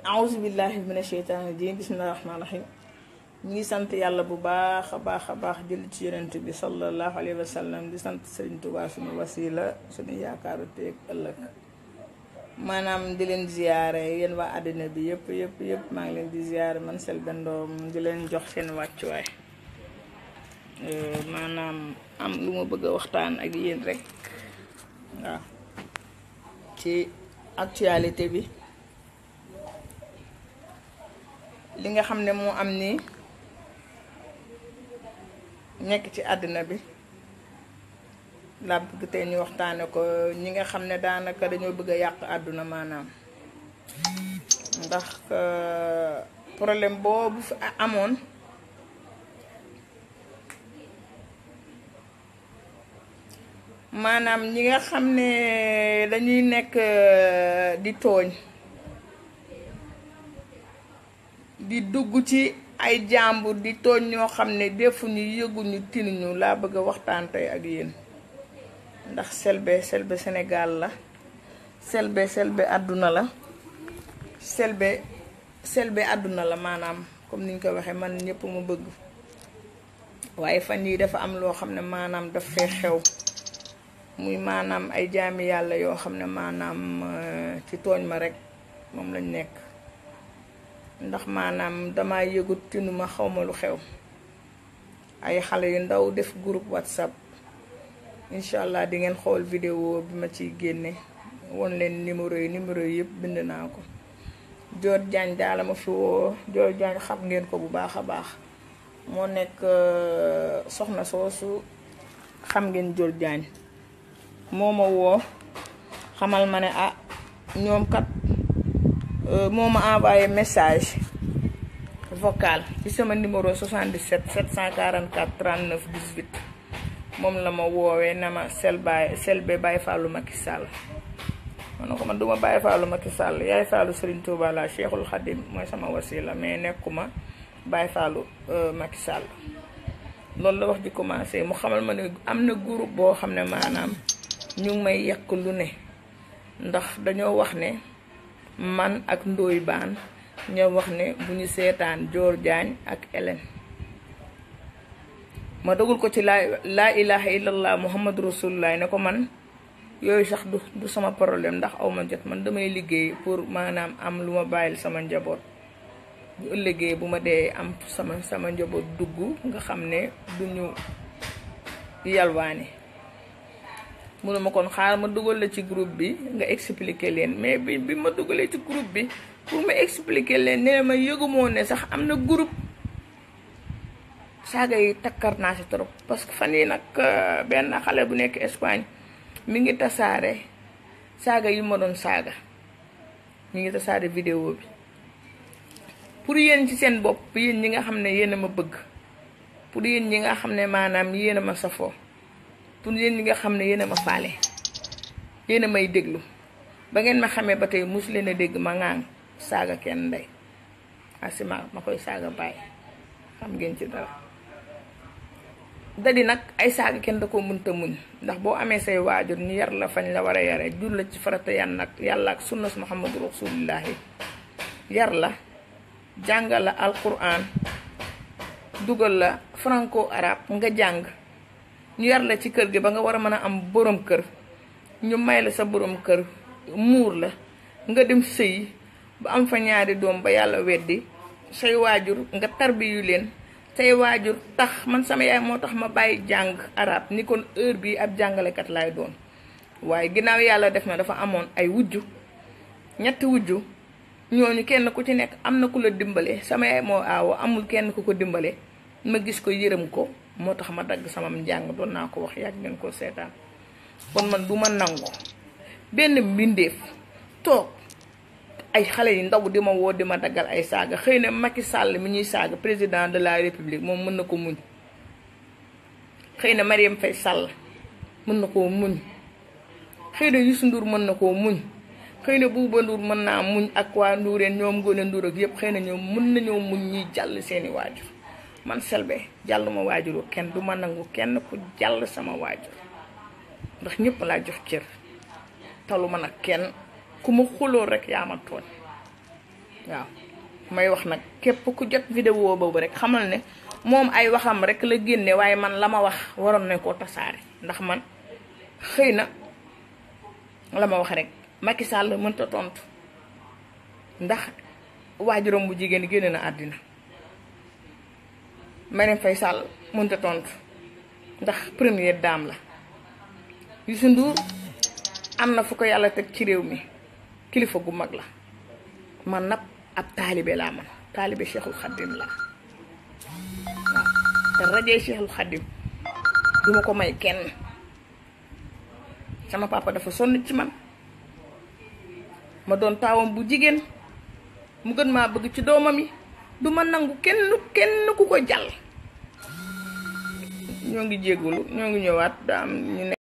awuzu billahi mina sheytaani rajim bismillahi rahmaani rahim ñu ngi sant yàlla bu baax a baax a baax jël ci yonent bi sallallahu alayhi wa sallam di sant Sëriñ Tuubaa suñu wasila suñu yaakaaru teeg ëllëg maanaam di leen ziyaare yéen waa àddina bi yëpp yëpp yëpp maa ngi leen di ziyaare man Selbé Ndom di leen jox seen wàccuwaay maanaam am lu ma bëgg a waxtaan ak yéen rek waaw ci actualité bi li nga xam ne moo am nii nekk ci àddina bi laa bëgg tey ñu waxtaane ko ñi nga xam ne daanaka dañoo bëgg a yàq àdduna maanaam ndax problème boobu fi amoon maanaam ñi nga xam ne dañuy nekk di tooñ di dugg ci ay jàmbur di tooñ ñoo xam ne defuñu yëguñu tinuñu laa bëgg a waxtaan tey ak yéen ndax Selbé Selbé Sénégal la Selbé Selbé àdduna la Selbé Selbé àdduna la maanaam comme niñ ko waxee man ñëpp mu bëgg waaye fan yii dafa am loo xam ne maanaam daf fee xew muy maanaam ay jaami yàlla yoo xam ne maanaam ci tooñ ma rek moom lañ nekk ndax maanaam dama yëgut tinuma xawma lu xew ay xale yu ndaw def groupe whatsapp incha allah di ngeen xool vidéo bi ma ciy génne won leen numéro yi numéro yi yëpp bind naa ko Dior Diagne daala ma fi woo Dior Diagne xam ngeen ko bu baax a baax moo nekk soxna soosu xam ngeen Dior Diagne moo ma woo xamal ma ne ah ñoom kat moo ma envoyé message vocal ci sama numéro 77 744 39 18 moom la ma woowee na ma Selbé Selbé Baye Fallou Macky Sall ma ne ko man duma Baye Fallou Macky Sall yaay Fallou Serigne Touba la Cheikhul Khadim mooy sama wasila mais nekkuma Baye Fallou Macky Sall loolu la wax ji commencé mu xamal ma ne am na groupe boo xam ne maanaam ñu ngi may yàq lu ne ndax dañoo wax ne man ak Ndoye Bane ñoo wax ne bu ñu seetaan Dior Diagne ak Hélène ma dogul ko ci laa laa ilaha illallah muhammadu rasulullah ne ko man yooyu sax du du sama problème ndax aw ma jot man damay liggéey pour maanaam am lu ma bàyyil sama njaboot bu ëllëgee bu ma dee am sama sama njaboot dugg nga xam ne du ñu yalwaane mënu ma kon xaar ma dugal la ci groupe bi nga expliquer leen mais bi bi ma dugalee ci groupe bi pour ma expliquer leen ne ma yëgumoo ne sax am na groupe saaga yi takkar naa si trop parce que fan yi nag benn xale bu nekk Espagne mi ngi tasaare saaga yi ma doon saaga mi ngi tasaare vidéo bi pour yéen ci seen bopp yéen ñi nga xam ne yéen a ma bëgg pour yéen ñi nga xam ne maanaam yéen a ma safoo pour yéen ñi nga xam ne yéen a ma faale yéen a may déglu ba ngeen ma xamee ba tey mosu leen a dégg ma ŋaang saaga kenn ndey asima ma koy saaga bàyyi xam ngeen ci dara dadi nag ay saaga kenn da ko mënta muñ ndax boo amee say waajur ñu yar la fañ la war a yare jur la ci farata yan nag yàlla ak sunnas muhammadu rasulillahi yar la jàngal la alquran dugal la franco arabe nga jàng ñu yar la ci kër gi ba nga war a mën a am borom kër ñu may la sa borom kër muur la nga dem sëyi ba am fa ñaari doom ba yàlla weddi say waajur nga tarbiyu leen say waajur tax man sama yaay moo tax ma bàyyi jàng arab ni kon heure bii ab jàngalekat laay doon waaye ginnaaw yàlla def na dafa amoon ay wujju ñetti wujju ñooñu kenn ku ci nekk am na ku la dimbale sama yaay moo aawo amul kenn ku ko dimbale ma gis ko yërëm ko moo tax ma dagg sama njàng doon naa ko wax yàgg ngeen ko seetaan kon man du ma nangu benn mbindeef toog ay xale yu ndaw di ma woo di ma daggal ay saaga xëy na Macky Sall mi ñuy saaga président de la république moom mën na ko muñ xëy na Marième Faye Sall mën na koo muñ xëy na Youssou Ndour mën na koo muñ xëy na Bouba Ndour mën naa muñ ak waa Ndoureen ñoom Ngoné Ndour ak yépp xëy na ñoom mën nañoo muñ ñuy jàll seeni waajur man Selbé jàll ma waajuru kenn du ma nangu kenn ku jàll sama waajur ndax ñëpp laa jox cër talu ma nag kenn ku ma xuloo rek yaa ma tooñ waaw may wax nag képp ku jot vidéo boobu rek xamal ne moom ay waxam rek la génne waaye man la ma wax waroon nañ koo tasaare ndax man xëy na la ma wax rek Macky Sall mënta tontu ndax waajuram bu jigéen génne na àddina Marème Faye Sall mënta tontu ndax première dame la Youssou Ndour am na fu ko yàlla teg ci réew mi kilifa gu mag la man nag ab taalibe laa man taalibe Cheikhul Khadim laa waaw te rajee Cheikhul Khadim duma ko may kenn sama papa dafa sonn ci man ma doon taawam bu jigéen mu gën maa bëgg ci doomam yi du ma nangu kenn kenn ku ko jàll ñoo ngi jéggulu ñoo ngi ñëwaat daa am ñu ne